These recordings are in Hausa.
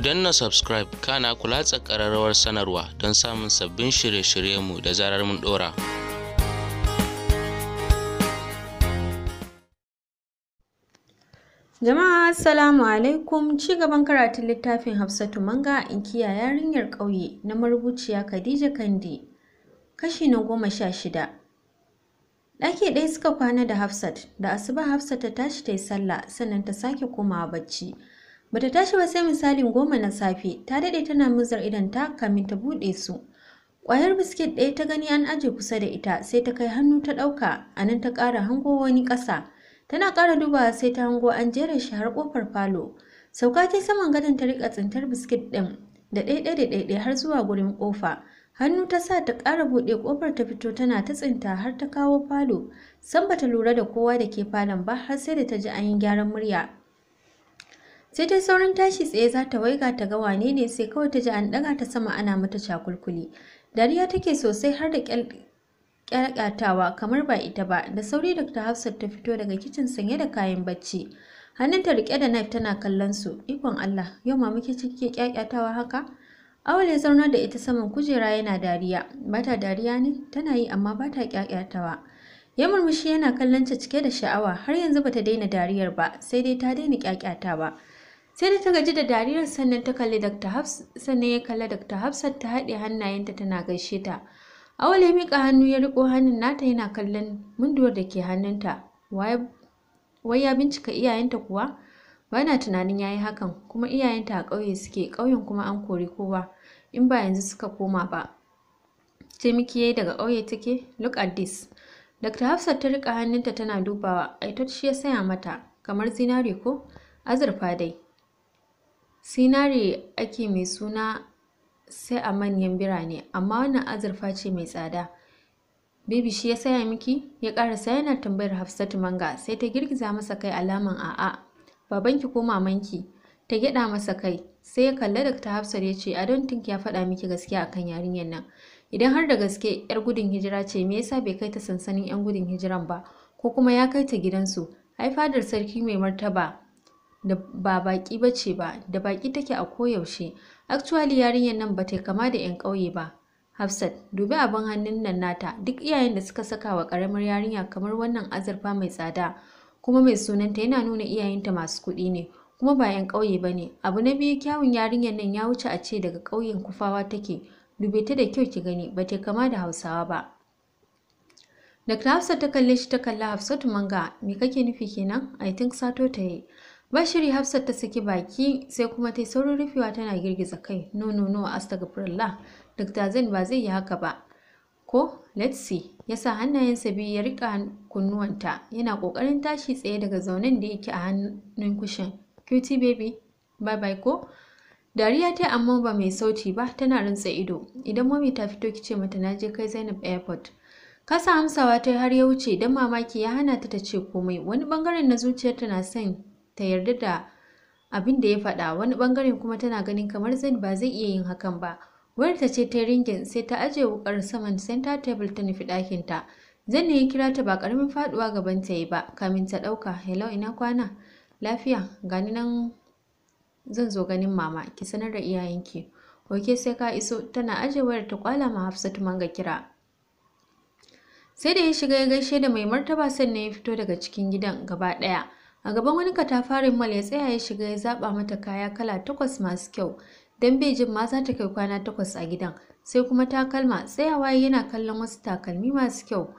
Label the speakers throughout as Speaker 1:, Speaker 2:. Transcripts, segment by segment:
Speaker 1: danna subscribe kana ku latsa ƙararrawar sanarwa don samun sabbin shirye-shiryenmu da zarar mun ɗora.
Speaker 2: Jama'a Assalamu alaikum ci gaban karatun littafin Hafsatu Manga inkiya yarinyar ƙauye na marubuciya Khadija Kandi kashi na goma sha shida. Ɗaki ɗaya suka kwana da Hafsat da asuba Hafsat ta tashi ta yi sallah sannan ta sake komawa bacci. Bata tashi ba sai misalin goma na safe ta daɗe tana muzar idan ta kamin ta buɗe su. Ƙwayar biskit ɗaya ta gani an aje kusa da ita sai ta kai hannu ta ɗauka a nan ta ƙara hango wani ƙasa. Tana ƙara dubawa sai ta hango an jera shi har ƙofar falo. Sauka ta saman gadon ta riƙa tsintar biskit ɗin da ɗaiɗai da ɗaiɗai har zuwa gurin ƙofa. Hannu ta sa ta ƙara buɗe ƙofar ta fito tana ta tsinta har ta kawo falo. San bata lura da kowa da ke falon ba har sai da ta ji an yi gyaran murya. Sai ta saurin tashi tsaye za ta waiga ta ga wane ne sai kawai ta ji an ɗaga ta sama ana mata cakulkuli. Dariya take sosai har da kyalkyatawa kamar ba ita ba da sauri Dr. Hafsat ta fito daga kicin sanye da kayan bacci. Hannunta rike da knife tana kallon su. Ikon Allah, yau ma muke cike kyakyatawa haka? Awal ya zaunar da ita saman kujera yana dariya. Bata dariya ne? Tana yi amma bata kyakyatawa. Ya murmushi yana kallon ta cike da sha'awa har yanzu bata daina dariyar ba, sai dai ta daina kyakyatawa. Sai da ta gaji da dariyar sannan ta kalli Dr. Hafs sannan ya kalli Dr. Hafsat ta haɗe hannayenta tana gaishe ta. Awal ya miƙa hannu ya riƙo hannun nata yana kallon munduwar da ke hannunta. Wai ya bincika iyayenta kuwa? Bana tunanin ya yi hakan, kuma iyayenta a ƙauye suke, ƙauyen kuma an kori kowa, in ba yanzu suka koma ba. Ce miki yayi daga ƙauye take? Look at this. Dr. Hafsat ta riƙa hannunta tana dubawa, aitot shi ya saya mata, kamar zinare ko? Azurfa dai. Sinare ake mai suna sai a manyan birane, amma wannan azurfa ce mai tsada. Baby shi ya saya miki? Ya ƙarasa yana tambayar Hafsatu Manga sai ta girgiza masa kai alaman a'a. Babanki ko mamanki? Ta gyaɗa masa kai. Sai ya kalli Dr. Hafsat ya ce, I don't think ya faɗa miki gaskiya akan yarinyar nan. Idan har da gaske 'yar gudun hijira ce, me yasa bai kai ta sansanin 'yan gudun hijiran ba? Ko kuma ya kai ta gidansu? Ai fadar sarki mai martaba da ba baki bace ba, da baki take a koyaushe. Actually yarinyar nan bata kama da 'yan ƙauye ba. Hafsat, dubi abin hannun nan nata, duk iyayen da suka saka wa ƙaramar yarinya kamar wannan azurfa mai tsada, kuma mai sunanta yana nuna iyayenta masu kuɗi ne, kuma ba 'yan ƙauye ba ne. Abu na biyu kyawun yarinyar nan ya wuce a ce daga ƙauyen kufawa take, dube ta da kyau ki gani, bata kama da Hausawa ba. Dr. Hafsat ta kalle shi ta kalla Hafsatu Manga, me kake nufi kenan? I think sato ta yi. Bashiri Hafsat ta saki baki sai kuma ta yi saurin rufewa tana girgiza kai. No no no astagfirullah. Dr. Zain ba zai yi haka ba. Ko let's see. Ya sa hannayensa biyu ya rika kunnuwanta yana kokarin tashi tsaye daga zaunen da yake a hannun kushin. Cutie baby. Bye bye ko? Dariya ta amma ba mai sauti ba tana rintsa ido. Idan mami ta fito kice mata na je kai Zainab airport. Kasa amsawa ta har ya wuce dan mamaki ya hana ta ta ce komai. Wani bangaren na zuciyarta na son ta yarda da abin da ya faɗa wani ɓangaren kuma tana ganin kamar Zain ba zai iya yin hakan ba. Wayar ta ce ta ringin sai ta ajiye wukar saman center table ta nufi ɗakin ta. Zain ne ya kira ta ba ƙaramin faɗuwa gaban ta yi ba kamin ta ɗauka. Hello ina kwana? Lafiya gani nan zan zo ganin mama ki sanar da iyayenki. Oke sai ka iso tana ajiye wayar ta kwala ma Hafsatu manga kira. Sai da ya shiga ya gaishe da mai martaba sannan ya fito daga cikin gidan gaba ɗaya. A gaban wani katafarin mal ya tsaya ya shiga ya zaba mata kaya kala takwas masu kyau. Dan bai jin ma za ta kai kwana takwas a gidan. Sai kuma takalma tsayawa yana kallon wasu takalmi masu kyau.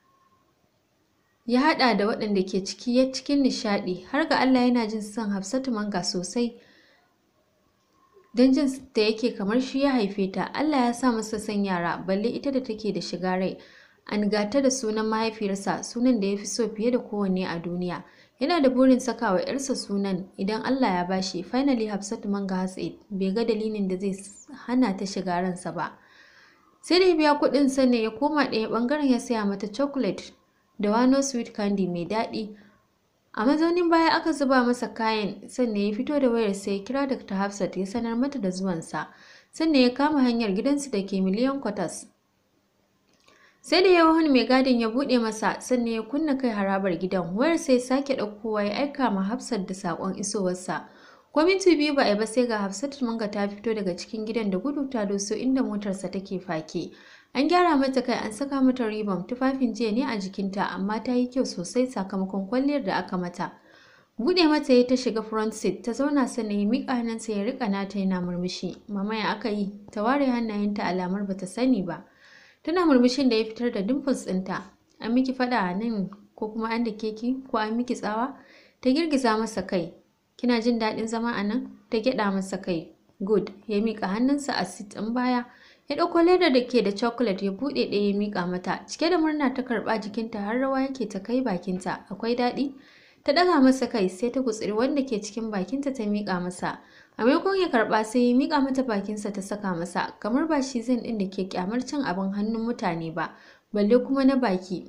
Speaker 2: Ya haɗa da waɗanda ke ciki ya cikin nishaɗi har ga Allah yana jin son Hafsatu Manga sosai. Don jin da yake kamar shi ya haife ta, Allah ya sa masa son yara, balle ita da take da shiga rai. An gata da sunan mahaifiyarsa, sunan da ya fi so fiye da kowanne a duniya. Yana da burin saka wa ‘yarsa sunan idan Allah ya bashi. Finally Hafsatu Manga Hatsaid bai ga dalilin da zai hana ta shiga ransa ba. Sai da ya biya kuɗin sannan ya koma ɗaya ɓangaren ya saya mata chocolate da wano sweet candy mai daɗi. A mazaunin baya aka zuba masa kayan sannan ya fito da wayar sai ya kira Dr. Hafsat ya sanar mata da zuwansa. Sannan ya kama hanyar gidansu da ke miliyan kwatas. Sai da yawan mai gadin ya buɗe masa sannan ya kunna kai harabar gidan wayar sai sake ɗaukowa ya aika ma Hafsat da saƙon isowarsa. ko minti biyu ba a yi ba sai ga hafsatu manga ta fito daga cikin gidan da gudu ta doso inda motarsa take fake an gyara mata kai an saka mata ribam tufafin jiya ne a jikinta amma ta yi kyau sosai sakamakon kwalliyar da aka mata buɗe mata ya ta shiga front seat ta zauna sannan ya miƙa hannunsa ya riƙa nata yana murmushi mama ya aka yi ta ware hannayenta alamar bata sani ba tana murmushin da ya fitar da dimples ɗinta an miki faɗa a nan ko kuma an da keki ko an miki tsawa ta girgiza masa kai kina jin daɗin zama a nan ta gyaɗa masa kai good ya miƙa hannunsa a sit ɗin baya ya ɗauko ledar da ke da chocolate ya buɗe ɗaya ya miƙa mata cike da murna ta karɓa jikinta har rawa yake ta kai bakinta akwai daɗi ta ɗaga masa kai sai ta gutsiri wanda ke cikin bakinta ta miƙa masa a maimakon ya karɓa sai ya miƙa mata bakinsa ta saka masa kamar ba shi zan ɗin da ke kyamar cin abin hannun mutane ba balle kuma na baki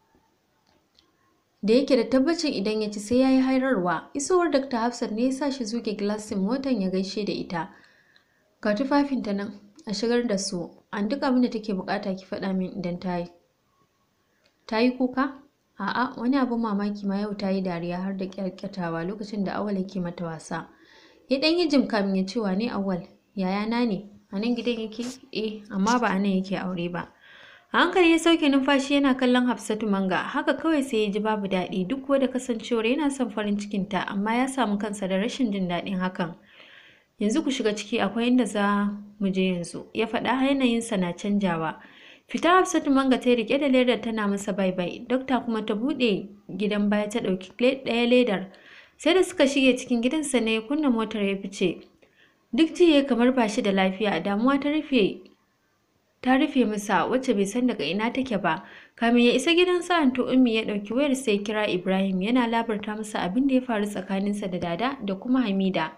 Speaker 2: da yake da tabbacin idan ya ci sai ya yi hairarwa isowar dr hafsat ne ya sa shi zuge gilasin motan ya gaishe da ita ga tufafinta nan a shigar da su an duk abin da take bukata ki faɗa min idan ta yi ta yi kuka a'a wani abin mamaki ma yau ta yi dariya har da kyarkyatawa lokacin da awal yake mata wasa ya ɗan yi jim kamin ya ce wane awal yayana ne a nan gidan yake eh amma ba a nan yake aure ba a hankali ya sauke numfashi yana kallon hafsatu manga haka kawai sai ya ji babu daɗi duk da kasancewar yana son farin cikinta amma ya samu kansa da rashin jin daɗin hakan yanzu ku shiga ciki akwai inda za mu je yanzu ya faɗa yanayinsa na canjawa fita hafsatu manga ta rike da ledar tana masa bai bai dokta kuma ta buɗe gidan baya ta ɗauki ɗaya ledar sai da suka shige cikin gidansa ne ya kunna motar ya fice duk jiya kamar ba shi da lafiya damuwa ta rufe ta rufe masa wacce bai san daga ina take ba kamin ya isa gidan sa anto ummi ya ɗauki wayar sai kira ibrahim yana labarta masa abin da ya faru tsakaninsa da dada da kuma hamida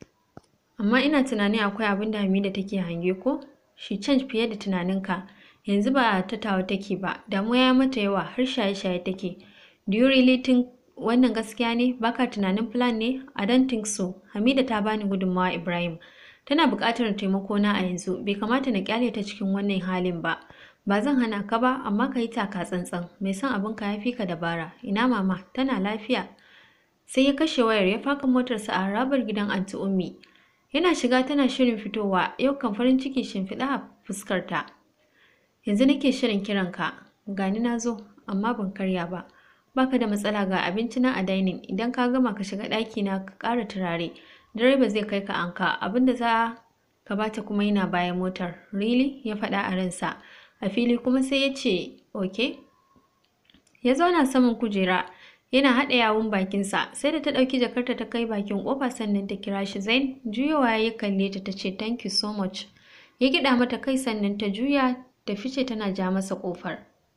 Speaker 2: amma ina tunanin akwai abin da hamida take hange ko shi change fiye da tunaninka yanzu ba ta tawa take ba damuwa ya mata yawa har shaye-shaye take do you really think wannan gaskiya ne baka tunanin plan ne i don't think so hamida ta bani gudunmawa ibrahim tana buƙatar taimako na a yanzu bai kamata na kyale ta cikin wannan halin ba ba zan hana ka ba amma ka yi taka tsantsan mai son abin ka yafi ka dabara ina mama tana lafiya sai ya kashe wayar ya faka motarsa a harabar gidan anti ummi yana shiga tana shirin fitowa yau kan farin ciki shimfiɗa a fuskarta yanzu nake shirin kiranka gani na zo amma ban karya ba baka da matsala ga abinci na a dining idan ka gama ka shiga ɗaki na ka ƙara turare direba zai kai ka anka abinda za ka bata kuma yana bayan motar really ya faɗa a ransa a fili kuma sai ya ce ok ya zauna saman kujera yana haɗa yawun bakinsa sai da ta ɗauki jakarta ta kai bakin ƙofa sannan ta kira shi zain juyawa ya kalle ta ta ce thank you so much ya gida mata kai sannan ta juya ta fice tana ja masa ƙofar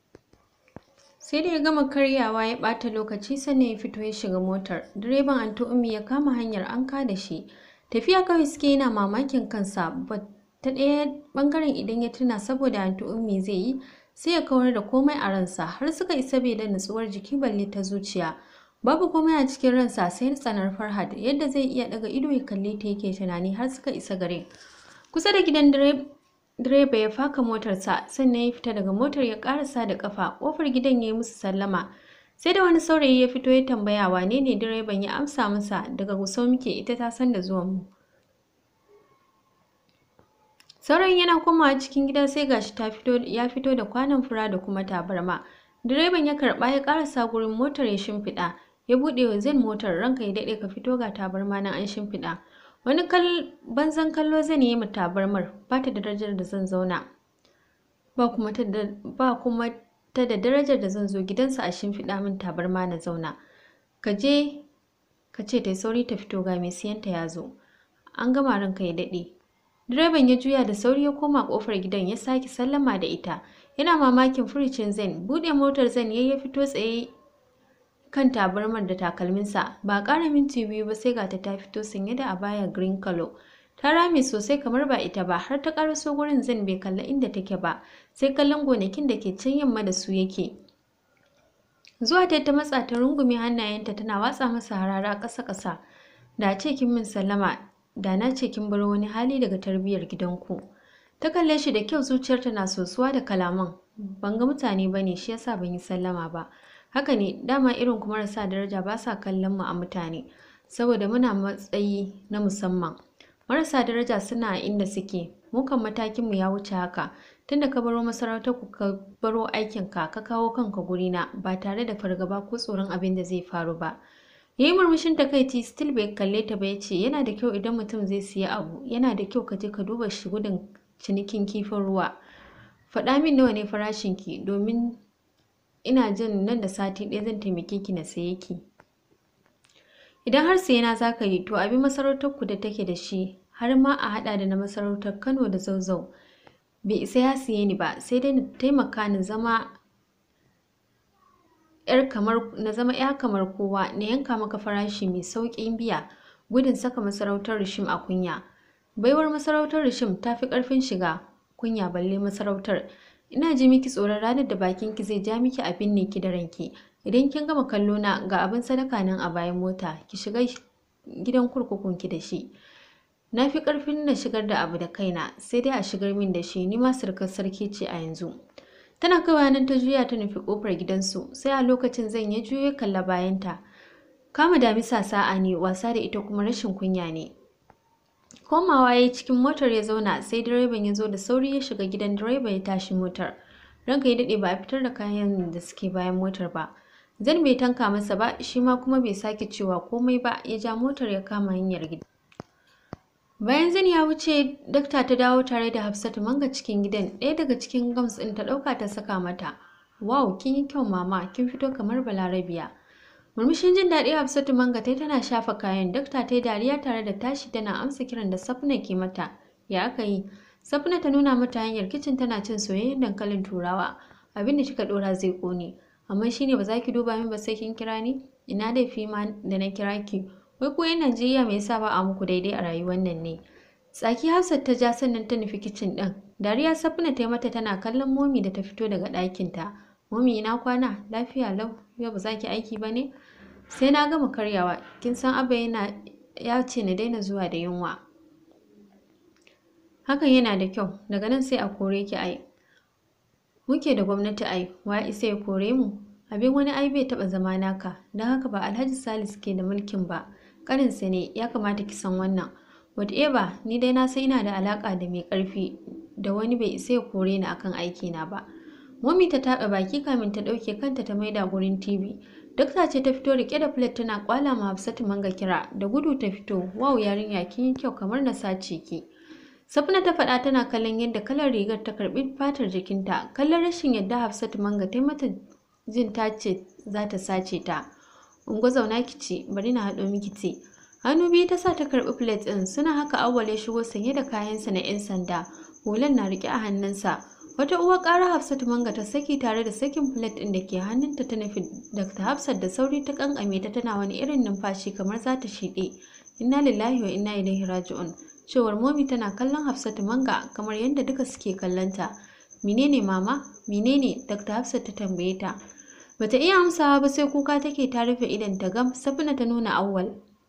Speaker 2: sai da ya gama karyawa ya ɓata lokaci sannan ya fito ya shiga motar direban anti ummi ya kama hanyar anka da shi tafiya kawai suke yana mamakin kansa ta ɗaya ɓangaren idan ya tuna saboda anti ummi zai yi sai ya kawar da komai a ransa har suka isa bai da nutsuwar jiki balle ta zuciya babu komai a cikin ransa sai tsanar farhad yadda zai iya daga ido ya kalle ta yake tunani har suka isa gare kusa da gidan direba ya faka motarsa sannan ya fita daga motar ya karasa da kafa kofar gidan ya yi musu sallama sai da wani saurayi ya fito ya tambaya wane ne direban ya amsa masa daga gusau muke ita ta san da zuwan mu Sauran yana komawa cikin gida sai gashi ta fito ya fito da kwanon fura da kuma tabarma. Direban ya karba ya karasa gurin motar ya shimfiɗa. Ya buɗe wa zan motar ranka ya daɗe ka fito ga tabarma nan an shimfiɗa. Wani kal banzan kallo zan yi ma tabarmar ba ta da darajar da zan zauna. Ba kuma ta da ba kuma ta da darajar da zan zo gidansa a shimfiɗa min tabarma na zauna. Ka je ka ce ta sauri ta fito ga mai siyanta ya zo. An gama ranka ya daɗe. Direban ya juya da sauri ya koma kofar gidan ya sake sallama da ita. Yana mamakin furicin Zen, buɗe motar Zen yayi ya fito tsaye kan tabarmar da takalminsa. Ba ƙara minti biyu ba sai gata ta fito sanye da abaya green color. Ta rame sosai kamar ba ita ba har ta ƙaraso gurin Zen bai kalla inda take ba, sai kallon gonakin da ke can yamma da su yake. Zuwa ta ta matsa ta rungume hannayenta tana watsa masa harara ƙasa-ƙasa. Da ce kin min sallama da na ce kin bar wani hali daga tarbiyyar gidanku. Ta kalle shi da kyau zuciyarta na sosuwa da kalaman. Ban ga mutane ba ne shi yasa ban yi sallama ba. Haka ne dama irin ku marasa daraja ba sa kallon mu a mutane. saboda muna matsayi na musamman marasa daraja suna a inda suke mukan matakinmu ya wuce haka tunda ka baro masarautar ku ka baro aikinka ka kawo kanka gurina ba tare da fargaba ko tsoron abin da zai faru ba yayi murmushin takaici still bai kalle ta ba yace yana da kyau idan mutum zai siya abu yana da kyau ka je ka duba shi gudun cinikin kifin ruwa faɗa min nawa ne farashin ki domin ina jin nan da sati ɗaya zan taimake ki na saye ki idan har sayena za ka yi to abin masarautar ku da take da shi har ma a haɗa da na masarautar kano da zauzau bai isa ya siye ni ba sai dai na taimaka na zama yar kamar na zama ya kamar kowa na yanka maka farashi mai sauƙin biya gudun saka masarautar rishim a kunya baiwar masarautar rishim ta fi ƙarfin shiga kunya balle masarautar ina ji miki tsoron ranar da bakin ki zai ja miki abin ne ki da ranki idan kin gama kallo na ga abin sadaka nan a bayan mota ki shiga gidan kurkukun ki da shi na fi ƙarfin na shigar da abu da kaina sai dai a shigar min da shi ni ma surkar sarki ce a yanzu tana kaiwa nan ta juya ta nufi kofar gidansu sai a lokacin zan ya juyo kalla bayanta kama damisa sa'a ne wasa da ita kuma rashin kunya ne komawa ya yi cikin motar ya zauna sai direban ya zo da sauri ya shiga gidan direba ya tashi motar ranka ya daɗe ba a fitar da kayan da suke bayan motar ba zan bai tanka masa ba shi ma kuma bai sake cewa komai ba ya ja motar ya kama hanyar gida bayan zan ya wuce dakta ta dawo tare da hafsatu manga cikin gidan ɗaya daga cikin gams ɗin ta ɗauka ta saka mata wow kin yi kyau mama kin fito kamar balarabiya murmushin jin daɗi hafsatu manga tai tana shafa kayan dakta ta yi dariya tare da tashi tana amsa kiran da safna ke mata ya aka yi safna ta nuna mata hanyar kicin tana cin soyayyen dankalin turawa abinda kika ɗora zai ƙone amma shine ba za ki duba min ba sai kin kira ni ina laifi ma da na kira ki wai ko yan Najeriya me yasa ba a muku daidai a rayuwar nan ne tsaki Hafsat ta ja sannan ta nufi kicin ɗin dariya Safna ta yi mata tana kallon momi da ta fito daga ɗakin ta momi ina kwana lafiya lau yau ba za ki aiki ba ne sai na gama karyawa kin san abba yana ya ce na daina zuwa da yunwa hakan yana da kyau daga nan sai a kore ki ai muke da gwamnati ai wa isa ya kore mu abin wani ai bai taɓa zama naka don haka ba alhaji salis ke da mulkin ba ƙarinsa ne ya kamata ki san wannan whatever ni dai na san ina da alaƙa da mai ƙarfi da wani bai isa ya kore ni akan aikina ba Mummy ta taɓa baki kamin ta ɗauke kanta ta maida gurin TV. Dokta ce ta fito rike da plate tana kwala ma Hafsatu manga kira da gudu ta fito. Wow yarinya kin yi kyau kamar na sace ki. Safna ta faɗa tana kallon yadda kalar rigar ta karɓi fatar jikinta. Kallon rashin yadda Hafsatu manga ta mata jin ta ce za ta sace ta. Ungo zauna ki ci, bari na haɗo miki ti. Hannu biyu ta sa ta karɓi plate ɗin suna haka awwal ya shigo sanye da kayansa na 'yan sanda. Hulan na riƙe a hannunsa. Wata uwar ƙara Hafsatu manga ta saki tare da sakin plate ɗin da ke hannunta ta nufi Dr. Hafsat da sauri ta kankame ta tana wani irin numfashi kamar za ta shiɗe. Inna lillahi wa inna ilaihi raji'un. Cewar momi tana kallon Hafsatu manga kamar yadda duka suke kallonta. Menene mama? Menene? Dr. Hafsat ta tambaye ta. Bata iya amsawa ba sai kuka take ta rufe idan ta gam Safina ta nuna awwal.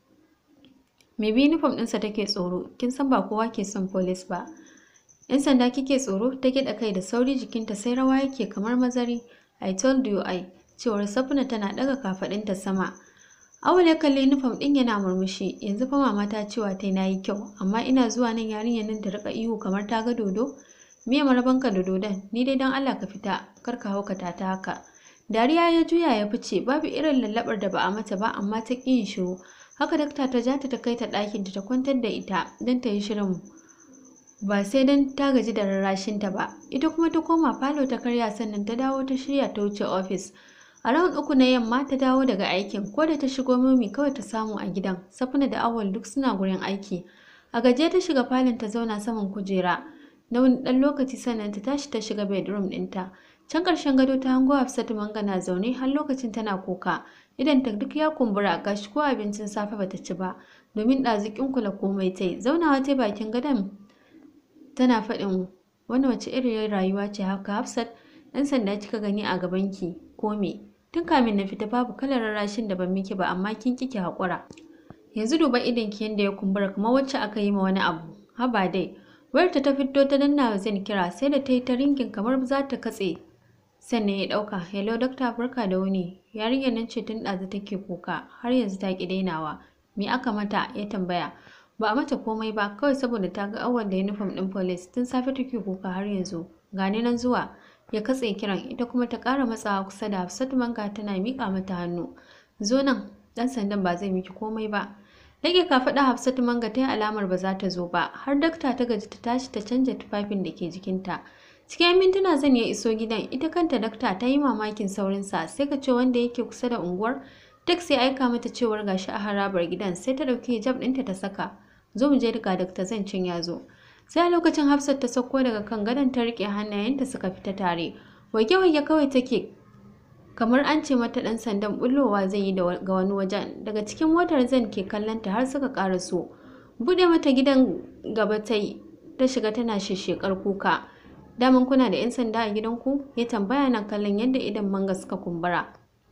Speaker 2: Me bi uniform ɗinsa take tsoro, kin san ba kowa ke son police ba. ‘Yan sanda kike tsoro ta gida kai da sauri jikinta sai rawa yake kamar mazari. I told you I, cewar Safina tana ɗaga kafaɗinta sama. Awal ya kalli uniform ɗin yana murmushi, yanzu fa mama ta cewa ta yi kyau, amma ina zuwa nan yarinyar nan ta rika ihu kamar ta ga dodo. Me marabanka da dodon, ni dai don Allah ka fita, kar ka haukata ta haka. Dariya ya juya ya fice, babu irin lallaɓar da ba a mata ba, amma ta ƙi yin shiru. Haka dakta ta ja ta ta kai ta ɗakinta ta kwantar da ita don ta yi shirin ba sai don ta gaji da rarrashinta ba ita kuma ta koma falo ta karya sannan ta dawo ta shirya ta wuce ofis a ran uku na yamma ta dawo daga aikin ko da ta shigo mami kawai ta samu a gidan safina da awal duk suna gurin aiki a gaje ta shiga falon ta zauna saman kujera na wani ɗan lokaci sannan ta tashi ta shiga bedroom ɗinta can ƙarshen gado ta hango hafsatu manga na zaune har lokacin tana kuka idan ta duk ya kumbura gashi ko abincin safe bata ci ba domin ɗazikin kula komai ta yi zaunawa ta bakin gadon tana faɗin wani wace irin rayuwa ce haka Hafsat ɗan sanda kika gani a gabanki ko me tun kamin na fita babu kalar rarrashin da ban miki ba amma kin kike haƙura yanzu duba idon ki yanda ya kumbura kamar wacce aka yi ma wani abu haba dai wayarta ta fito ta danna wa zan kira sai da ta yi ta ringin kamar za ta katse sannan ya ɗauka hello dokta barka da wuni yarinyar nan ce tun ɗazu take kuka har yanzu ta ƙi dainawa me aka mata ya tambaya ba a mata komai ba kawai saboda ta ga awal da uniform din police tun safe take kuka har yanzu gani nan zuwa ya katse kiran ita kuma ta ƙara matsawa kusa da Hafsatu Manga tana miƙa mata hannu zo nan dan sandan ba zai miki komai ba Rage kafaɗa Hafsatu Manga ta yi alamar ba za ta zo ba, har dakta ta gaji ta tashi ta canja tufafin da ke jikinta. Cikin mintuna zan ya iso gidan, ita kanta dakta ta yi mamakin saurinsa, sai ka ce wanda yake kusa da unguwar. Duk sai aika mata cewar gashi a harabar gidan, sai ta ɗauki hijab ɗinta ta saka. Zo mu je duka dakta zan cin ya zo. Sai a lokacin Hafsat ta sauko daga kan gadon ta riƙe hannayenta suka fita tare. Wage-wage kawai take kamar an ce mata ɗan sandan bullowa zai yi ga wani wajen daga cikin motar zan ke kallonta har suka ƙara so buɗe mata gidan gaba ta yi ta shiga tana shishekar kuka daman kuna da 'yan sanda a gidanku ya tambaya na kallon yadda idan manga suka kumbura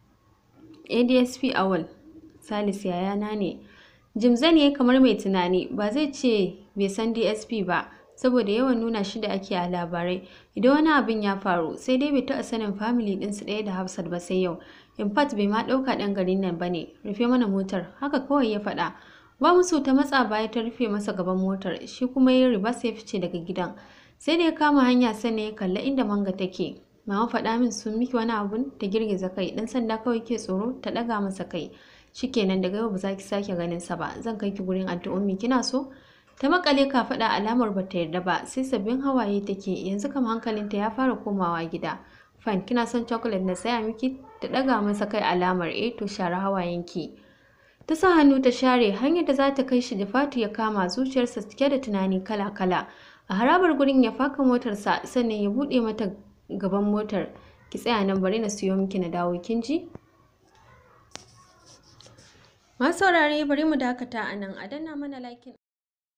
Speaker 2: adsp awal salis yayana ne jimzan ya kamar mai tunani ba zai ce bai san dsp ba saboda yawan nuna shi da ake a labarai idan wani abin ya faru sai dai bai taɓa sanin family ɗinsu ɗaya da hafsat ba sai yau in fact bai ma ɗauka ɗan garin nan ba ne rufe mana motar haka kawai ya faɗa ba musu ta matsa baya ta rufe masa gaban motar shi kuma ya riba sai fice daga gidan sai da ya kama hanya sannan ya kalla inda manga take mama faɗa min sun miki wani abun ta girgiza kai ɗan sanda kawai ke tsoro ta ɗaga masa kai shikenan daga yau ba za ki sake ganin sa ba zan kai ki gurin addu'o'i kina so ta makale ka faɗa alamar ba ta yarda ba sai sabbin hawaye take yanzu kam hankalinta ya fara komawa gida fine kina son chocolate na saya miki ta ɗaga masa kai alamar eh to share hawayenki ta sa hannu ta share hanyar da za ta kai shi da fatu ya kama zuciyarsa cike da tunani kala-kala a harabar gurin ya faka motarsa sannan ya buɗe mata gaban motar ki tsaya nan bari na siyo miki na dawo kin ji masu saurare bari mu dakata a nan a danna mana like